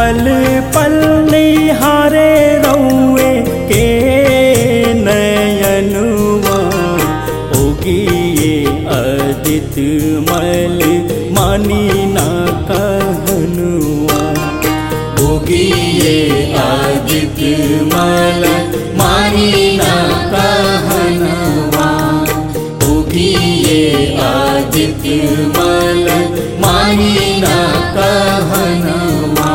पल पल निहारे रौए के नयनुआ ओगिए अदित मल मानी ना कहनुआ उगिए आदित्य मल मानी ना कहनवा उगिए आदित्य मल मानी ना कहनवा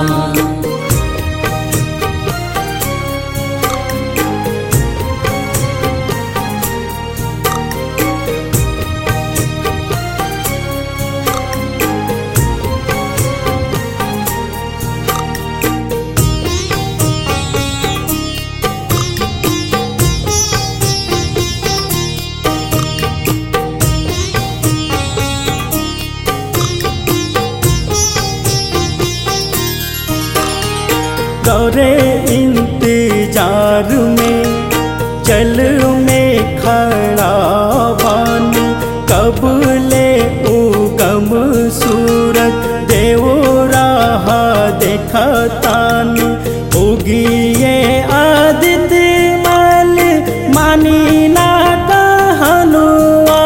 गौरे इंतजार में जल में खड़ा बानी कब ले उगम सूरत देव राह देखतानी उगिए आदित्य मल मानी ना कहनुआ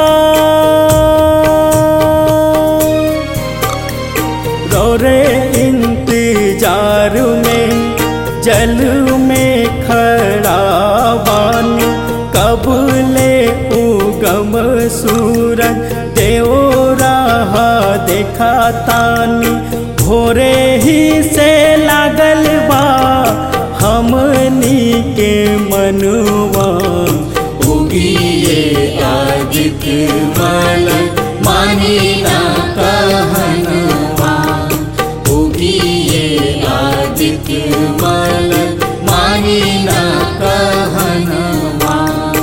रोरे इंतजार में जल में खड़ा बानी कब ले उगम सूरज देव राह देखा तानी भोरे ही से लागल बा हमनी के मनुआ उगिए आदित्य मल मानी ना कहनवा उगिए आदित्य मल मानी ना कहनवा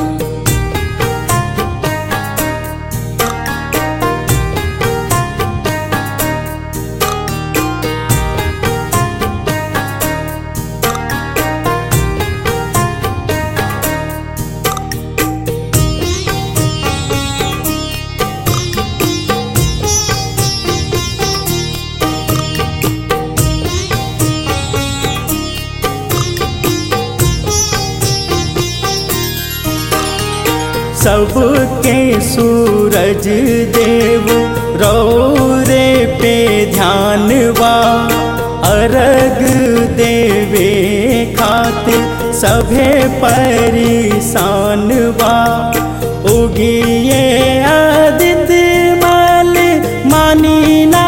सबके सूरज देव रौरे पे ध्यान बा अर्घ देवे खातिर सभे परेशान बा उगिए आदित्य मल मानी ना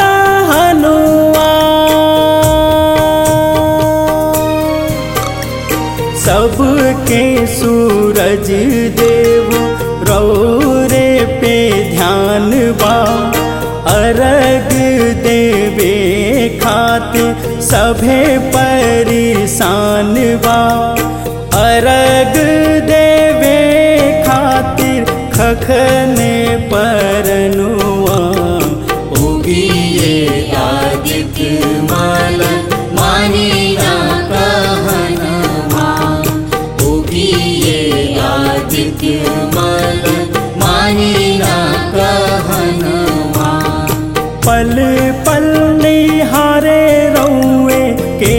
कहनुआ सबके सूरज देव रौरे पे ध्यान बा अर्घ देवे खातिर सभे परेशान बा अर्घ देवे खातिर खखने परनुआ उगिए आदित्य मल मानी ना कहनवा उगिए आदित्य मल मानी ना कहनवा पल पल निहारे रौए के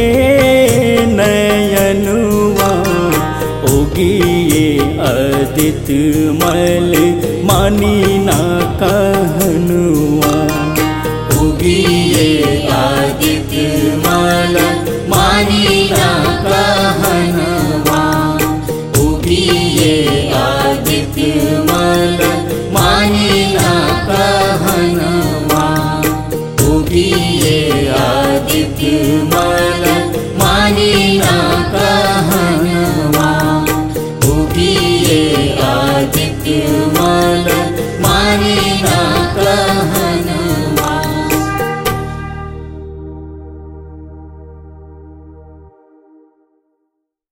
नयनुआ उगिए अदित मल मानी ना कहनुआ उगिए आदित्य मल मानी ना कहनवा उगिए आदित्य मल मानी ना कहनवा उगिए आदित्य मल मानी ना कहनवा उगिए आदित्य